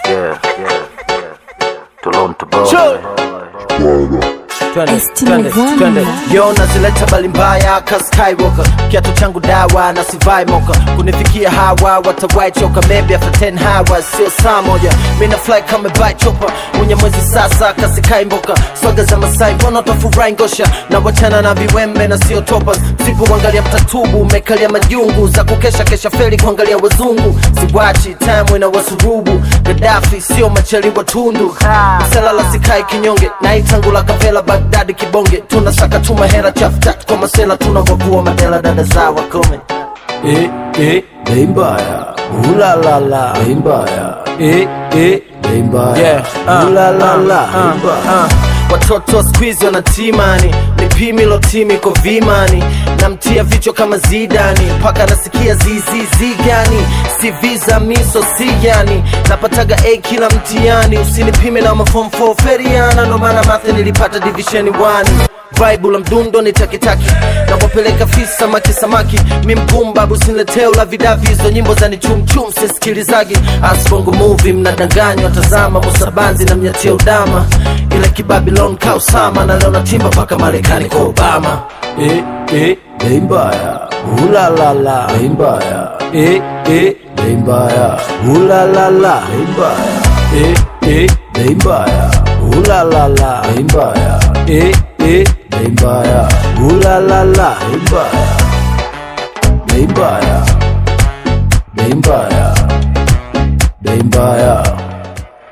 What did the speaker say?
yeah, yeah, yeah. Toronto boy. Twende, Esti twende, Mezani. twende. Yo nazileta bali mbaya ka Skywalker kiatu changu dawa na sivai moka kunifikia hawa watawai choka maybe after 10 hours sio saa moja mina fly kama bai chopa mwenye mwezi sasa kasikai mboka swaga za masai mbona utafurahi ngosha na wachana na viwembe na sio topas sipoangalia mtatubu umekalia majungu za kukesha kesha feli kuangalia wazungu siwachi time na wasurubu Gaddafi sio macheli wa tundu mselala sikai kinyonge na itangula kavela Bagdadi kibonge tunasaka tuma hera chaftat kwa masela tunavokua madela dada za wakome eh, eh, bei mbaya ulalala bei mbaya eh, eh, bei mbaya Yeah, uh, ulalala uh, bei uh, mbaya watoto wa squeeze wanatimani nipimilo timi ko vimani namtia vichwa kama zidani mpaka nasikia zizizi gani si visa miso si yani napataga a kila mtiani usinipime na mafom 4 feriana ndo maana mathe nilipata divisheni 1 Vibe la mdundo ni takitaki na wapeleka fisi samaki samaki mi mpumbabu sinleteo la vidavi hizo nyimbo za ni chumchum sisikilizagi asbongo movie mnadanganywa tazama musabanzi na mnyatia udama ile kibabilon kausama na leo natimba mpaka marekani kwa obama eh, eh, bei mbaya ulalala bei mbaya eh, eh, bei mbaya ulalala bei mbaya eh, eh, bei mbaya ulalala bei mbaya eh, eh, bei mbaya ulalala bei mbaya bei mbaya bei mbaya bei mbaya